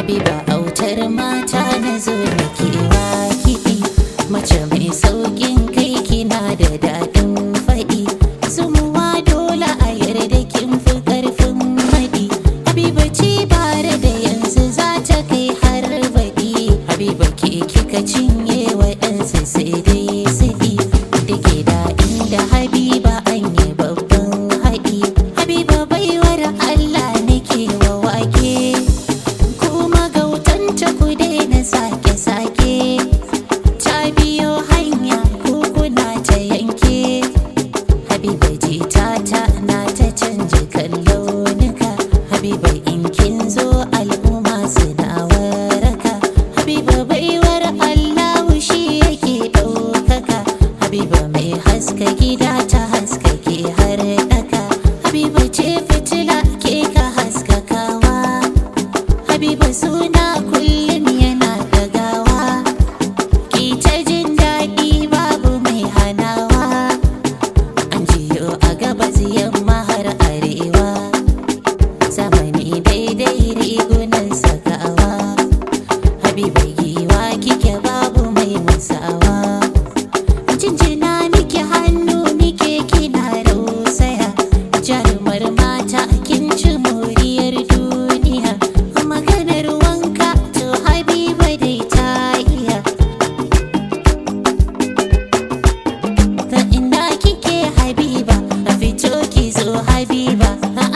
Habiba autar mata na zo na kewa kiɗi mace mai sauƙin kai kina da daɗin faɗi zumuwa dole a yarda kin fi ƙarfin maɗi Habiba ce bare da yanzu za ta kai har baɗi Habiba ke kika cinye waɗansu sai dai siɗi da ke da inda Habiba an yi babban haɗi Habiba baiwar Allah nake wa wake kuma gautanta ku daina sake-sake ta biyo hanya kuna ta yanke habiba jita ta na ta canja kallonika habiba in kin zo al'umma suna waraka habiba baiwar allahu shi yake ɗaukaka habiba mai haska gida ta haskake har ɗaka habiba ce fitila ke ka haskakawa Habiba suna kullum yana ɗagawa Ki ta jin daɗi babu mai hanawa An jiyo a gabas yamma har arewa Zamani daidai rigunan sakawa Habiba giwa kike babu mai musawa Jinjina miki hannu nike kina rausaya Jarumar mata kin ci moriyar duniya Maganar wanka to Habiba dai ta iya Ta ina kike Habiba a fito ki zo Habiba A